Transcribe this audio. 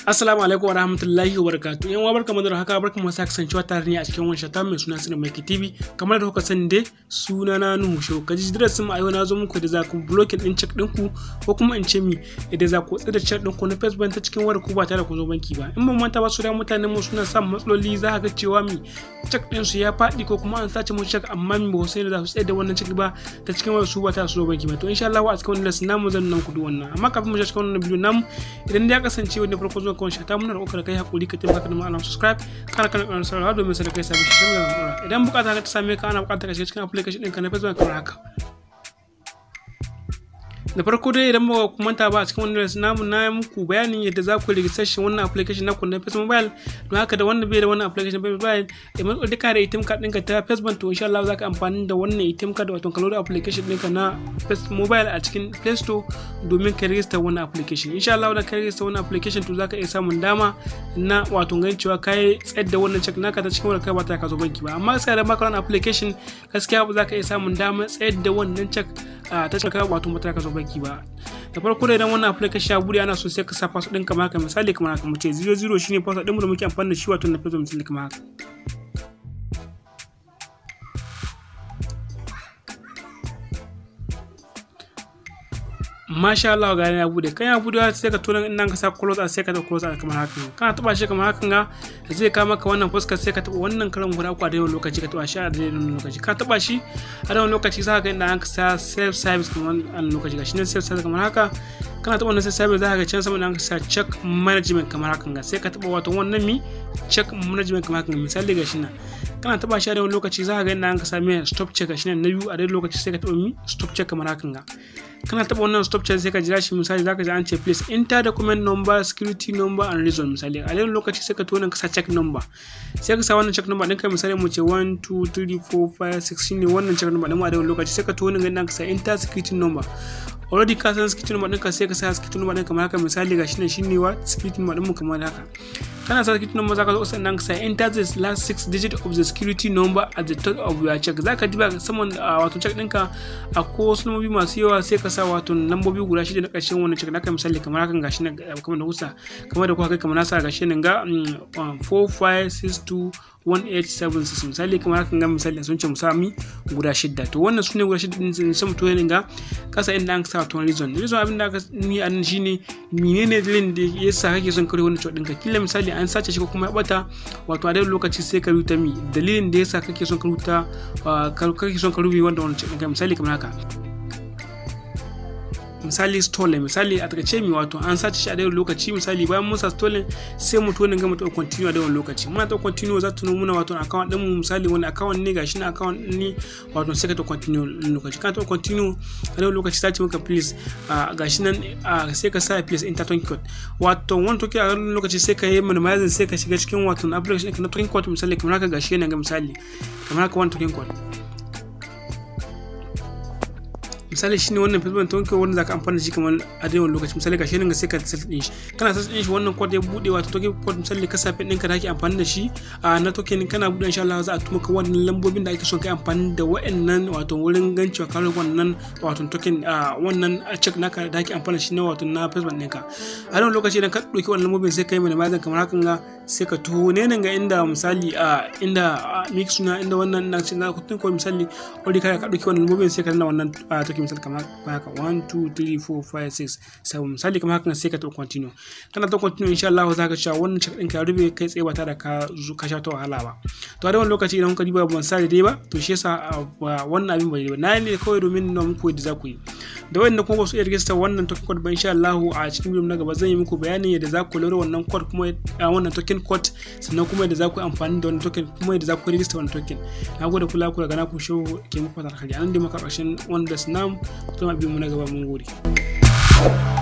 Assalamu alaikum wa rahmatullahi wa barakatu. Yan uwa barkamu da haka barkamu da kasancewa tare ne a cikin wani shata mai suna Sirri Mai TV. Kamar da kuka sani dai suna na Nuhu Shehu. Kaji darasin mu a yau na zo muku da za ku blocking din check ɗinku ko kuma in ce mi idan za ku tsira check ɗinku na Facebook ta cikin wayar ku ba tare da ku zo banki ba. In ban manta ba su da mutanen mu suna samun matsaloli za ka ga cewa mi check ɗin su ya faɗi ko kuma an sace mu check amma mi ba sai da za su tsaya da wannan check ba ta cikin wayar su ba tare da su zo banki ba. To insha Allah a cikin wannan lesson namu zan nan ku duk wannan. Amma kafin mu shiga cikin wannan bidiyo namu idan ya kasance wani farko zuwa kawai shata muna da kai hakuri ka taimaka da ma'ana subscribe kana kana kana saurara domin sai kai sabon shi da ma'ana idan bukata ka ta same ka ana bukata ka shiga cikin application ɗinka na Facebook kamar haka da farko dai idan ba ku manta ba a cikin wannan namu na yi muku bayanin yadda za ku registration wannan application na na Facebook mobile don haka da wanda bai da wannan application na mobile da mun duka da ATM card ɗinka ta Facebook to insha Allah za ka amfani da wannan ATM card wato ka load application ɗinka na Facebook mobile a cikin Play Store domin ka register wannan application insha Allah da ka register wannan application to za ka iya samun dama na wato ganin cewa ka yi tsayar da wannan check naka ta cikin wani kai ba ta ka zo banki ba amma gaskiya da maka wannan application gaskiya ba za ka iya samun dama tsayar da wannan check ta cikin kai wato mata ka zo banki ba da farko da idan wannan application ya bude ana so sai ka sa password ɗin kamar haka misali kamar haka mu ce 00 shine password ɗin mu da muke amfani da shi wato na Facebook misali kamar haka masha Allah ga ya bude kan ya bude sai ka tona in nan ka sa close sai ka ta close kamar haka kana taba shi kamar haka ga zai ka maka wannan fuskar sai ka taba wannan karan guda uku a daidai lokaci ka taba shi a daidai lokaci ka taba shi a daidai lokaci za ka ga inda an ka sa self service kamar an lokaci ga shi ne self service kamar haka kana taba wannan self service za ka ga can sama da an ka sa check management kamar haka ga sai ka taba wato wannan mi check management kamar haka misali ga shi nan kana taba shi a daidai lokaci za ka ga inda an ka sa mai stop check shi ne na biyu a daidai lokaci sai ka taba mi stop check kamar haka ga kana taba wannan stop check sai ka jira shi misali zaka ji an ce please enter document number security number and reason misali a wannan lokaci sai ka tona ka sa check number sai ka sa wannan check number ɗinka misali mu ce 1 2 3 4 5 6 shine wannan check number ɗin mu a wannan lokaci sai ka tona ganin ka sa enter security number already ka san security number ɗinka sai ka sa security number ɗinka kamar haka misali ga shine shine wa security number ɗin mu kamar haka kana sa security number zaka zo sannan ka sa enter the last six digit of the security number at the top of your check zaka diba saman wato check ɗinka a ko wasu lambobi masu yawa sai ka sa wato lambobi guda shida na ƙarshen wannan check naka misali kamar hakan gashi nan kamar da kusa kamar da kuka kai kamar nasa gashi nan ga 4562 1876 misali kamar hakan ga misali sun ce musami guda shidda to wannan sune guda shidda din sai mutum ya ga kasa inda an sa to reason reason abin da aka ni a nan shine menene dalilin da yasa kake son kare wannan ɗinka kila misali an sace shi ko kuma ya bata wato a daidai lokaci sai ka rubuta mi dalilin da yasa kake son ka rubuta kake son ka rubuta wannan ɗinka misali kamar haka misali stolen misali a takaice mi wato an sace shi a daidai lokaci misali bayan mun sa stolen sai mu tona ga mu ta continue a daidai lokaci muna ta continue za ta nuna muna wato account din mu misali wani account ne gashi na account ne wato sai ka ta continue lokaci kana ta continue a daidai lokaci ta ce maka please gashi nan sai ka sa please enter token code wato wani token a daidai lokaci sai ka yi minimizing sai ka shiga cikin wato application na token code misali kamar haka gashi yana ga misali kamar haka wani token code misali shine wannan facebook tonke wanda zaka amfana da shi kamar a dai wani lokaci misali gashi nan sai ka set din shi kana set din shi wannan code ya bude wato token code misali ka sa ɗinka da ake amfani da shi a na token kana bude insha Allah za a tuma ka wannan lambobin da ake son kai amfani da wa'annan wato wurin gancewa ka wannan wato token a wannan check naka da ake amfani da shi na wato na facebook ɗinka a wannan lokaci idan ka ɗauki wannan lambobin sai ka yi mai kamar hakan ga sai ka tuho ne nan ga inda misali a inda mix suna inda wannan na ce na kutun ko misali wani ka ɗauki wannan lambobin sai ka nuna wannan token misali kamar haka 1 2 3 4 5 6 7 misali kamar haka sai ka taɓa continue kana ta continue insha Allah za ka cewa wannan check ɗinka ya rube kai tsaye ba tare da ka zo ka sha ta wahala ba to a da wani lokaci idan ka diba ban sa dai ba to shi yasa wannan abin bai ba na ne kawai domin na muku yadda za ku yi da wanda kuma ba su iya register wannan token code ba insha Allah a cikin bidiyo na gaba zan yi muku bayanin yadda za ku lura wannan code kuma wannan token code sannan kuma yadda za ku amfani da wannan token kuma yadda za ku register wannan token na gode kula ku daga na ku show ke muku fatar kari anan dai maka ƙarshen wanda snam kuma biyu mu na gaba mun gode